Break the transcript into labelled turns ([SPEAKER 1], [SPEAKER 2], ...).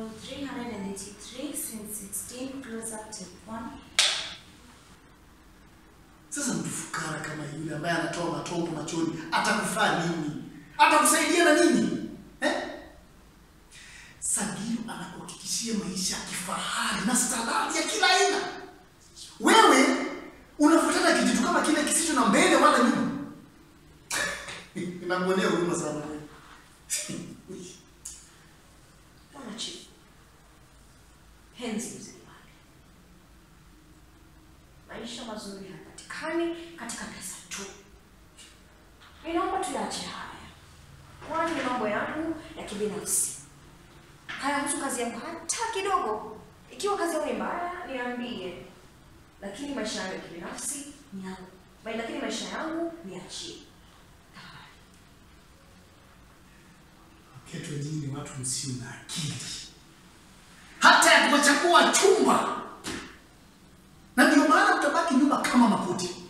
[SPEAKER 1] 383 since 16 close up to 1.
[SPEAKER 2] Sasa mtu fukara kama yule ambaye anatoa matongo machoni atakufaa nini? Atakusaidia na nini? Eh? Sagilu anakuhakikishia maisha ya kifahari na starehe ya kila aina. Wewe unafuatana kijitu kama kile kisicho na mbele wala nyuma. Inamuonea huruma sana wewe.
[SPEAKER 1] Bwana Chief. Henzi mzee wake. Maisha mazuri hayapatikani katika pesa tu. Ninaomba tuyaache haya. Kwani ni mambo yangu ya kibinafsi. Hayahusu kazi yangu hata kidogo. Ikiwa kazi yangu ni mbaya, niambie. Lakini maisha yangu ya kibinafsi ni yangu. Bali lakini maisha yangu niachie. Tafadhali.
[SPEAKER 2] Ketu nyinyi ni watu msio na akili. Hata ya kuwachagua chumba. Na ndio maana mtabaki nyumba kama makuti.